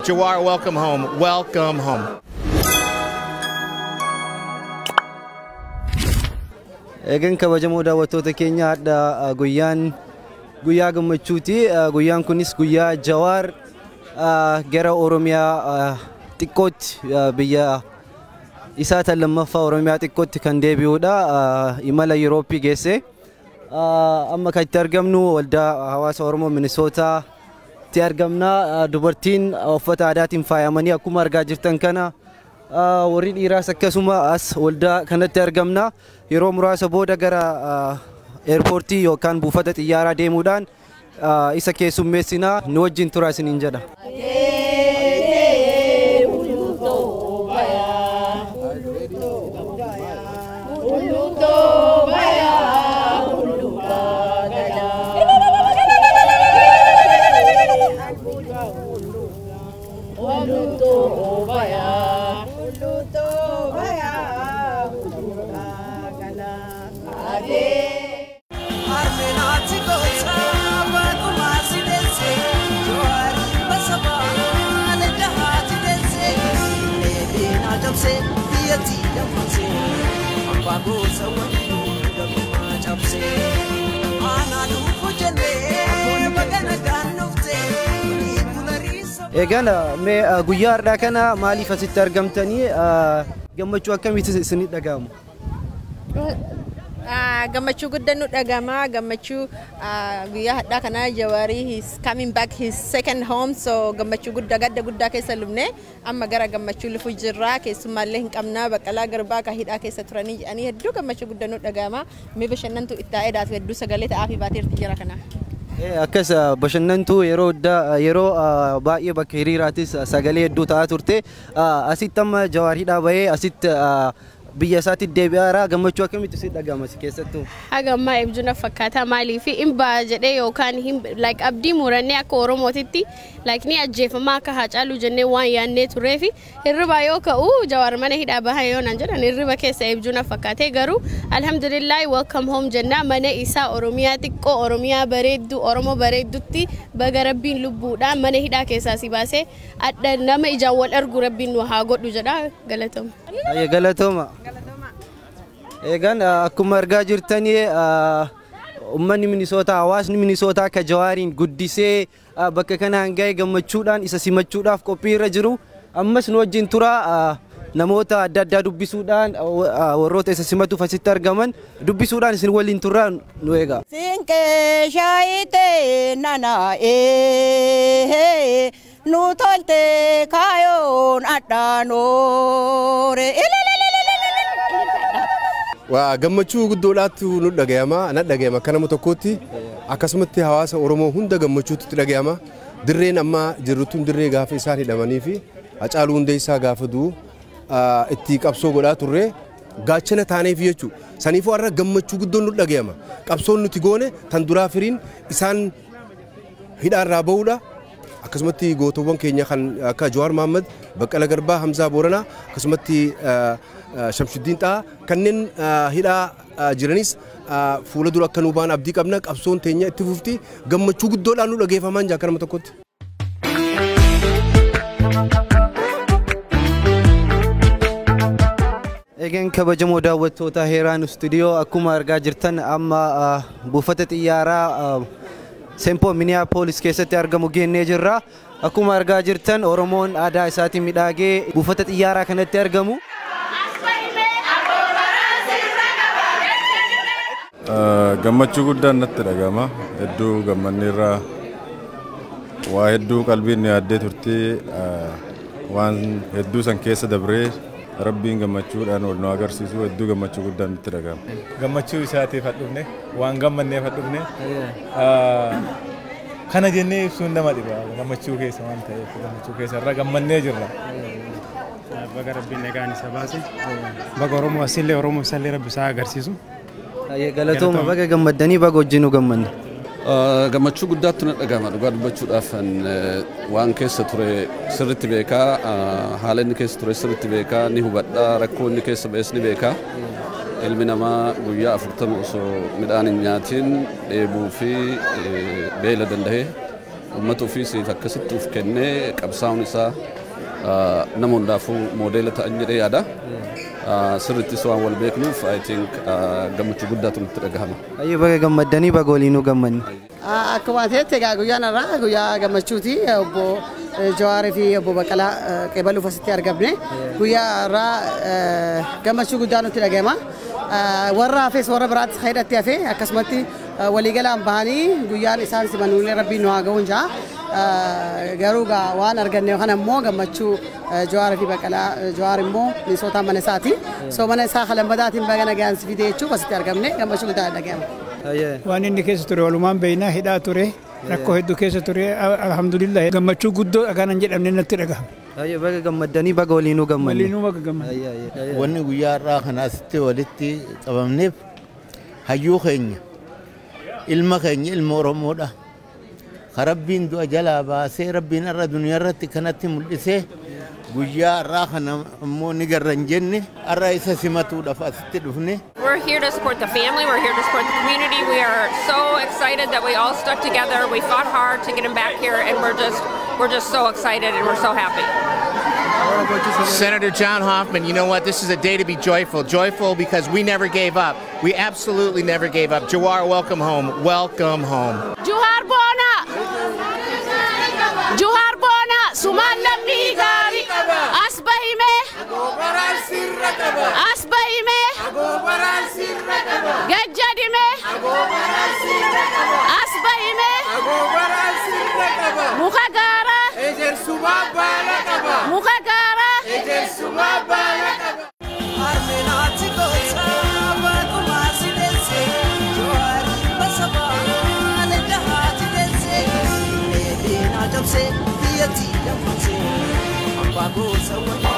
Jawar, welcome home. Welcome home. Egaan kabajamoo daawwattoota keenya hadha guyyaan guyyaa gammachuuti. Guyyaan kunis guyyaa Jawaar gara Oromiyaa xiqqootti biyya isaa tan lammaffaa Oromiyaa xiqqootti kan deebi'udha. Imala Yurooppii geesse. Amma kan itti argamnu waldaa hawaasa Oromoo Minisootaatti argamna. Dubartiin uffata aadaatiin faayamanii akkuma argaa jirtan kana warri dhiiraas akkasuma as waldaa kanatti argamna. Yeroo muraasa booda gara eerpoortii yookaan buufata xiyyaaraa deemuudhaan isa keessummeessinaa nu wajjin tura isiniin jedha. Egaan mee guyyaa har'aa kana maaliif asitti argamtanii gammachuu akkamitti isinii dhaga'amu? gammachuu guddaan nu dhagama gammachuu guyyaa hadhaa kana jawaarii he's coming back his second home so gammachuu guddaa gadda guddaa keessa lubne amma gara gammachuu lufu jirra keessumaallee hin qabna baqqalaa garbaa ka hidhaa keessa turanii jedhanii hedduu gammachuu guddaan nu dhagama mee bashannantu ittaa'ee daatu hedduu sagalee ta'aa fi baateerti jira kana. Akkas bashannantuu yeroo yeroo baay'ee bakka hiriiraatis sagalee hedduu ta'aa turte asitti amma jawaariidhaa bahee asitti biyya isaatti deebi'aara gammachuu akkamitti si dhaga'ama si keessattuu? Haga ammaa eebjuna fakkaata maaliif hin ba'a jedhee yookaan like abdii murannee akka oromootitti like ni ajjeefama akka haacaaluu jennee waan yaannee turee fi hirriba yoo ka'u jawaar mana hidhaa baha yoo nan jedhan hirriba keessa eebjuna fakkaatee garuu alhamdulillahi welcome home jennaa mana isaa oromiyaa xiqqoo oromiyaa bareedduu oromoo bareeddutti baga rabbiin lubbuudhaan mana hidhaa keessaa si baasee adda nama ijaan wal argu rabbiin nu haa godhu jedha galatooma. Galatooma. Egaan akkuma argaa jirtanii uummanni Minisootaa hawaasni Minisootaa akka jawaariin guddisee bakka kanaan ga'e gammachuudhaan isa simachuudhaaf qophii irra jiru. Ammas nu wajjin tura namoota adda addaa dubbisuudhaan warroota isa simatuuf asitti argaman dubbisuudhaan isin waliin turraa nu eega. Siinqee shaayitee nanaa'ee nu tolte kaayoon adhaanoore. Waa gammachuu guddoodhaatu nu dhagayama na dhagayama akka nama tokkootti akkasumatti hawaasa Oromoo hunda gammachuutti dhagayama dirreen amma jirrutuun dirree gaafa isaan hidhamanii fi hacaaluu hundeessaa gaafa du'u itti qabsoo godhaa turre gaachana taaneef jechuudha. Saniifuu har'a gammachuu guddoon nu dhagayama qabsoon nuti goone tan duraa firiin isaan hidhaarraa ba'uudha. akkasumatti gootowwan keenya kan akka Jawaar Mohaammed, Baqqala Garbaa, Hamzaa Booranaa akkasumatti Shamsuddiin Xaa kanneen hidhaa jiranis fuula dura akka nu ba'an abdii qabna qabsoon teenya itti fufti gammachuu guddoodhaan nu dhageeffamaan jaa akka nama tokkotti. Egaan kabajamoo daawwattoota heeraan istuudiyoo akkuma argaa jirtan amma buufata xiyyaaraa Sempoo Minneapolis keessatti argamu geennee jirra. Akkuma argaa jirtan Oromoon aadaa isaatiin midhaagee buufata xiyyaaraa kanatti argamu. Gammachuu guddaan natti dhagama. Hedduu gammanneerraa waa hedduu qalbiin yaaddee turtii waan hedduu san keessa dabree rabbiin gammachuudhaan wal nu agarsiisu hedduu gammachuu guddaan natti dhagama. Gammachuu isaatiif hadhufne waan gammanneef hadhufne kana jennee ibsuun nama dhiba gammachuu keessa waan ta'eef gammachuu keessa irra gammannee jirra. Baga rabbiin nagaan isa baase baga Oromoo asillee Oromoo isallee rabbi isaa agarsiisu. Galatooma baga gammaddanii baga wajjin nu gammanne. gammachuu guddaatu na dhagama dhugaa dubbachuudhaaf waan keessa ture sirritti beekaa haala inni keessa ture sirritti beekaa ni hubadhaa rakkoo inni keessa ba'es ni beekaa ilmi namaa guyyaa afurtama osoo midhaan hin nyaatiin dheebuu fi beela dandahee uummata ofiisiif akkasitti uf kennee qabsaa'uun isaa nama hundaafuu moodeela ta'an jedhee yaada. Sirrittis waan wal beeknuuf I think gammachuu guddaatu nutti dhagahama. Ayyuu baga gammaddanii baga waliinuu gammanne. Akkuma ta'etti egaa guyyaan irraa guyyaa gammachuuti obbo Jawaarii fi obbo Baqqalaa Qeebaluuf asitti argamne guyyaa irraa gammachuu guddaa nutti dhagahama. Warra hafes warra biraattis hidhatti hafe akkasumatti waliigalaan bahanii guyyaan isaan simanuulee rabbiin nu haa ga'uun jaa. Garuu waan arganne yookaan ammoo gammachuu Jawaarii fi Baqqalaa Jawaar immoo misoota mana isaati. So mana isaa halambadaatiin baga nagaan si fide jechuuf asitti argamne gammachuu guddaa dhagahama. waan inni keessa ture walumaan beeynaa hidhaa ture rakkoo hedduu keessa ture alhamdulillah gammachuu guddoo dhagaanan jedhamne natti dhagahama. Ayyuu baga gammaddanii baga waliinuu gammanne. Waliinuu baga gammanne. Wanni guyyaa irraa kana asitti walitti qabamneef hayyuu keenya ilma keenya ilma Oromoodha. Ka rabbiin du'a jalaa baasee rabbiin irra duniyaa irratti kanatti mul'isee guyyaa irraa kana ammoo ni garra hin jenne irra isa simatuudhaaf asitti dhufne. We're here to support the family. We're here to support the community. We are so excited that we all stuck together. We fought hard to get him back here, and we're just we're just so excited and we're so happy. Senator John Hoffman, you know what? This is a day to be joyful. Joyful because we never gave up. We absolutely never gave up. Jawar, welcome home. Welcome home. Juhar Bona! Juhar Bona! Sumaan lammii gaarii! As bahime! As bahime! Gajjadime! As bahime! Muka gaara! Muka gaara! Armenaati goota baakuma si deesse Jawaari basabaa leddahaati deesse Eedeen adamse biyyattii dammaqse Abbaa gosa waliin